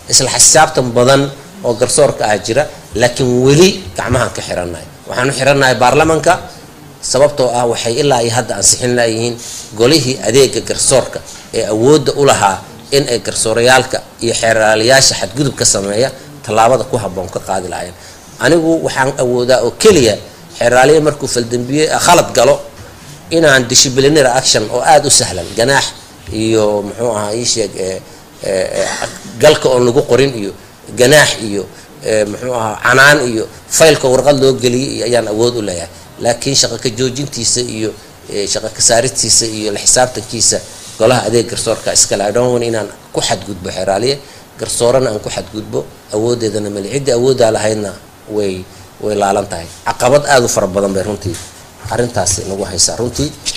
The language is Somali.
isla xisaabtan badan oo garsoorka ah jira laakiin weli gacmahaan ka xirannahay waxaan u xirannahay baarlamanka sababtoo ah waxay ilaa iyo hadda ansixin layihiin golihii adeega garsoorka ee awoodda u lahaa in ay garsoorayaalka iyo xeeraalayaasha xadgudub ka sameeya tallaabada ku habboon ka qaadi lahayn anigu waxaan awoodaa oo keliya xeeraaliya markuu faldambiye khalad galo inaan disciplinary action oo aada u sahlan ganaax iyo muxuu ahaa ii sheeg galka oon lagu qorin iyo ganaax iyo muxuu ahaa canaan iyo faylka warqad loo geliyay iyo ayaan awood u leeyahay laakiin shaqo ka joojintiisa iyo shaqo ka saaristiisa iyo la xisaabtankiisa golaha adeeg garsoorka iskale i don't want inaan ku xadgudbo xeraaliye garsoorana aan ku xadgudbo awoodeedana mali ciddii awooddaa lahaydna way way laalan tahay caqabad aada u fara badan bay runtii arrintaasi nagu haysaa runtii